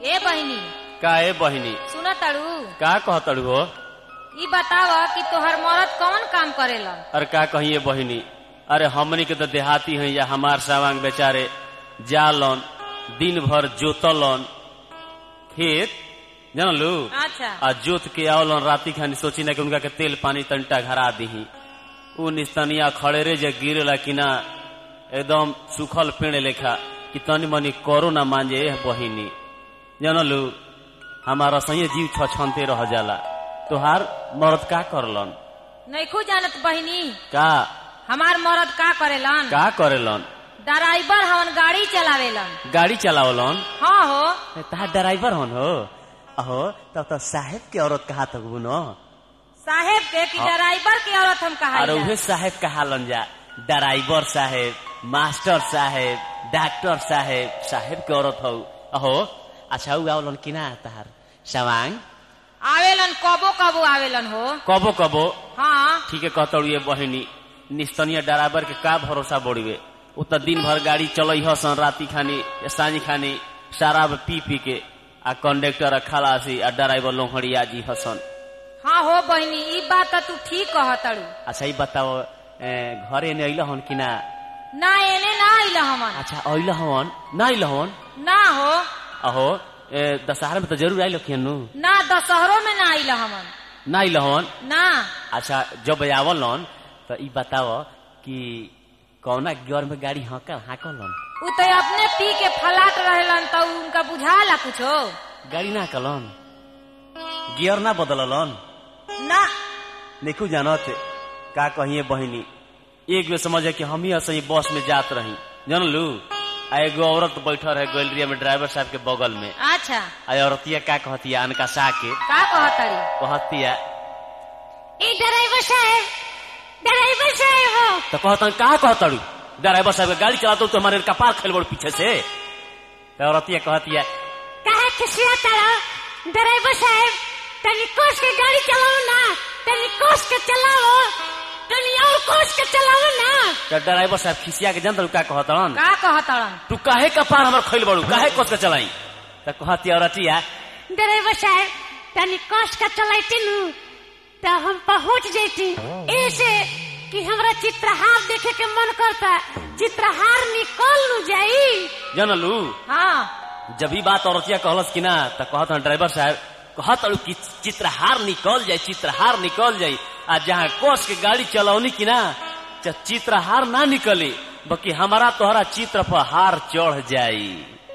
ए बहिनी का ए बहिनी सुन तड़ू का कहतड़ू हो ई बताव कि तोहर मरद कौन काम करेलन अरे का कहिए बहिनी अरे हमनी के तो देहाती हैं या हमार सावांग बेचारे जालन दिन भर जोतलन खेत जानलू अच्छा आ जोत के आवलन राती खानी सोची ना कि उनका के तेल पानी तंटा घरा दीही उ निस्तनिया खड़ेरे जे गिरेला कि ना एकदम सुखल पेड़ लेखा कि तनी मनी करो ना मांजे एह बहिनी जानलू हमारा सही जीव छछनते रह जाला तोहार मर्द का करलन नैखू जानत बहिनी का हमार मरद का करेलन का करेलन ड्राइवर हवन गाड़ी चलावेलन गाड़ी चलावलन हाँ हो तहार ड्राइवर हन हो अहो तब तो साहेब के औरत कहा तक न साहेब के कि हाँ। ड्राइवर के औरत हम अरे कहा उहे साहेब कहालन जा ड्राइवर साहेब मास्टर साहेब डॉक्टर साहेब साहेब के औरत हो अहो अच्छा उ आवलन कि ना तहार सवांग आवेलन कबो कबो आवेलन हो कबो कबो हाँ ठीक है कहतड़ू ये बहिनी निस्तनीय ड्राइवर के का भरोसा बढ़िवे उ त दिन भर गाड़ी चलई हसन राती खानी या सांझी खानी शराब पी पी के आ कंडक्टर आ खलासी आ ड्राइवर लोहड़िया जी हसन हाँ हो बहिनी ई बात तो तू ठीक कहतड़ू अच्छा ई बताओ ए, घरे ने अइल हन कि ना ना एने ना आइल हमन अच्छा अइल हन ना अइल हन ना हो अहो ए, दशहरा में तो जरूर आइल कियनु ना दशहरो में ना आइल हमन ना अइल हन ना अच्छा जब आवलन तो ई बताओ कि कौना गियर में गाड़ी हकल हाकलन उ तो अपने पी के फलाट रहेलन तो उनका बुझाला कुछो गाड़ी ना कलन गियर ना बदललन ना देखू जानत का कहिए बहिनी एक बेर समझ कि हम ही असही बस में जात रही जानलू आ एगो औरत बैठल है गैलरिया में ड्राइवर साहब के बगल में अच्छा आ औरतिया का कहतिया अनका सा के का कहतड़ी कहतिया ए ड्राइवर साहब ड्राइवर साहब हो तो कहता का कहतड़ू ड्राइवर साहब के गाड़ी चलाता तो हमारे कपार खेल बड़ पीछे से तो औरतिया कहतिया काहे खिसिया तारा ड्राइवर साहब तनी कोस के गाड़ी चलाओ ना तनी कोस के चलाओ तनी और कोस के चलाओ ना तो ड्राइवर साहब खिसिया के जानता का कहतन का कहतड़न तू काहे कपार हमर खेल बड़ू काहे कस के चलाई तो कहतिया औरतिया ड्राइवर साहब तनी कस का चलाइती नु तो हम पहुंच जैती ऐसे कि हमरा चित्रहार देखे के मन करता चित्रहार निकल नु जाई जानलू हाँ जब ही बात औरतिया कहलस कि ना तो कहत ड्राइवर साहब कहत अड़ू कि चित्रहार निकल जाए चित्रहार निकल जाए आ जहाँ कोस के गाड़ी चलौनी कि ना च- चित्रहार ना निकली बल्कि हमारा तोहरा चित्र पर हार चढ़ जाई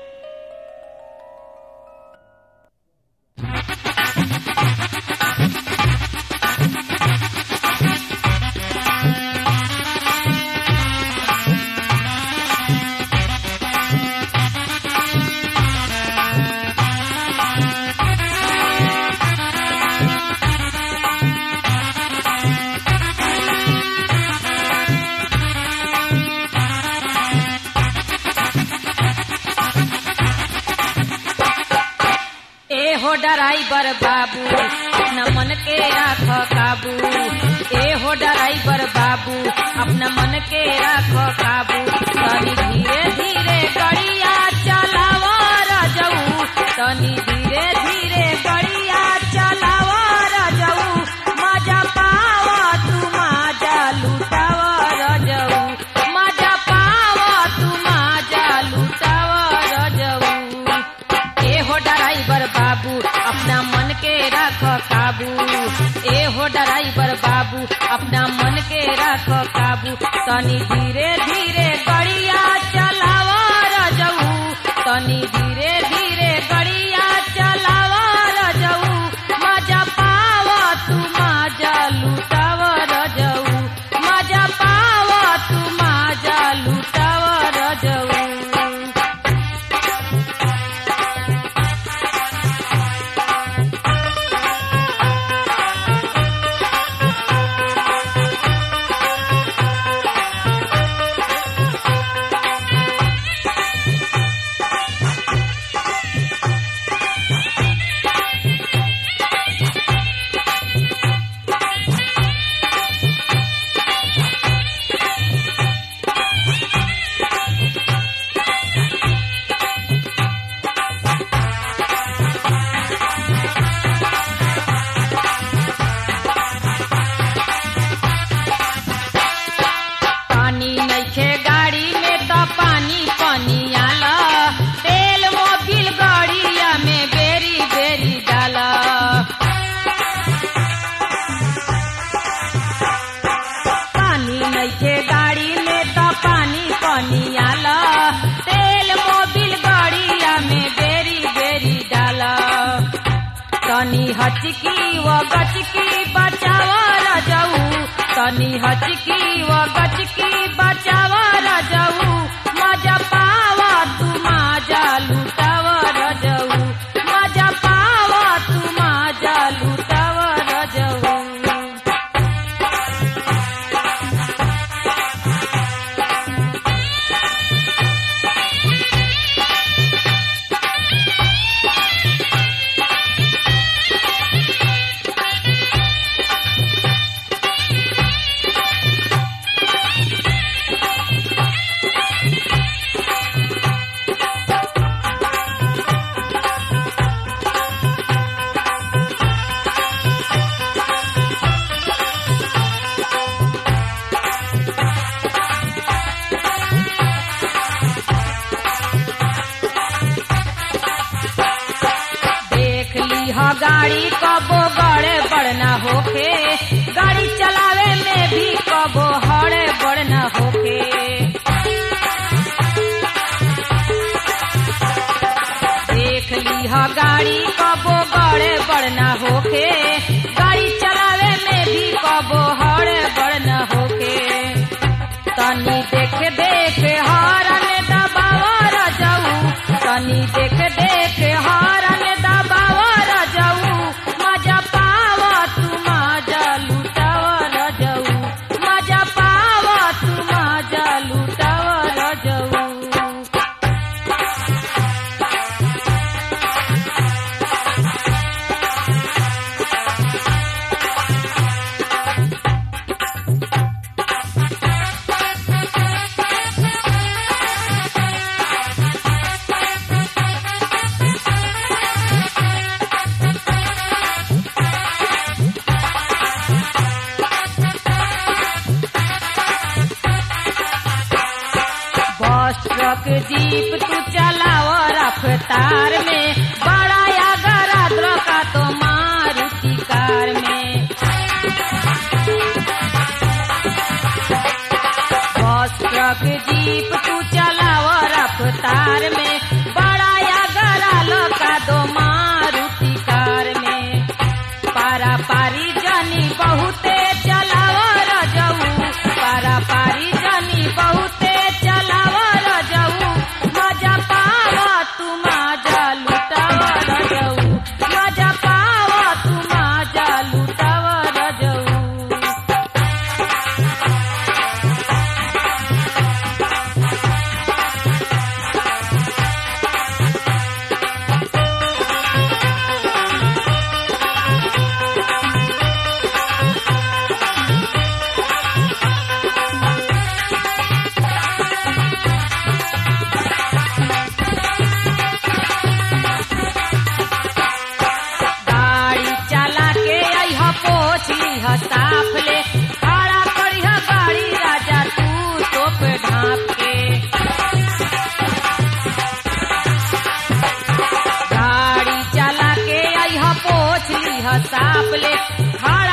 ए हो ड्राइवर बाबू अपना मन के राख काबू ए हो ड्राइवर बाबू अपना मन के राख काबू तनी धीरे धीरे गड़िया चलाव रजऊ तनी धीरे धीरे गड़िया चलाव रजऊ मजा पाव तू मजा लुटाव रजऊ मजा पाव तू मजा लुटाव रजऊ ए हो ड्राइवर बाबू अपना मन के रख काबू ए हो ड्राइवर बाबू अपना मन के रख काबू तनी धीरे धीरे गड़िया चलाव रजऊ तनी धीरे धीरे गड़िया चलाव रजऊ मजा पाव तू मजा लुटाव रजऊ मजा पाव तू मजा लुटाव रजऊ हचकी व गचकी बचाव रजऊ तनी हचकी व गचकी बचाव रजऊ मजा पावा तू माजा लुटाव रजऊ मजा पावा तू माजा लुटाव रजऊ देख ली ह गाड़ी कबो गड़े बड़ना होके गाड़ी चलावे में भी कबो हड़े बड़ना होके देख ली ह गाड़ी कबो गड़े बड़ना होके गाड़ी चलावे में भी कबो हड़े बड़ना होके तनी देख देख हारन दबावर जाऊ तनी देख देख हारन दबावर जाऊ मजा पाव तू मजा लुटावर जाऊ मजा पाव तू मजा लुटावर जाऊ बस ट्रक जीप तू चलाव रफ्तार में बड़ा या गरा का तो मारुति कार में बस ट्रक जीप तू चलाव रफ्तार में बड़ा या गरा का दो मारुति कार में पारा पारी जनी बहुते चलाव रजऊ पारा पारी जनी बहुते चलाव रजऊ मजा पाव तू मजा लुटाव रजऊ मजा पाव तू मजा लुटाव रजऊ गाड़ी चला के अइह पोछ लीह साफ ले खड़ा करिह गाड़ी राजा तू तोप ढाप के गाड़ी चला के अइह पोछ लीह साफ ले खड़ा